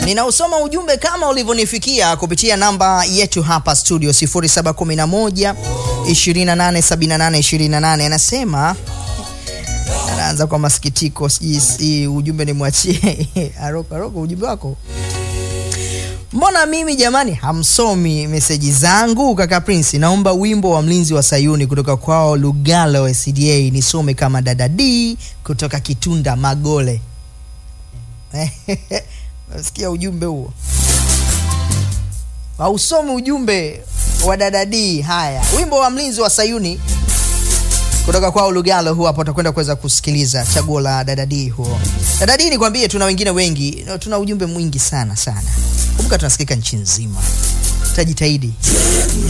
Ninausoma ujumbe kama ulivyonifikia kupitia namba yetu hapa studio 0711 287828. Anasema anaanza kwa masikitiko, sijui si ujumbe ni mwachie Aroko. Aroko, ujumbe wako Mbona mimi jamani hamsomi meseji zangu? Kaka Prince, naomba wimbo wa mlinzi wa Sayuni kutoka kwao Lugalo SDA nisome kama dada D kutoka Kitunda Magole. Nasikia ujumbe huo, hausomi ujumbe wa dada D. Haya, wimbo wa mlinzi wa Sayuni kutoka kwao Lugalo, huo hapo utakwenda kuweza kusikiliza chaguo la dada D huo. Dada D, nikwambie, tuna wengine wengi, tuna ujumbe mwingi sana sana. Kumbuka tunasikika nchi nzima, tutajitahidi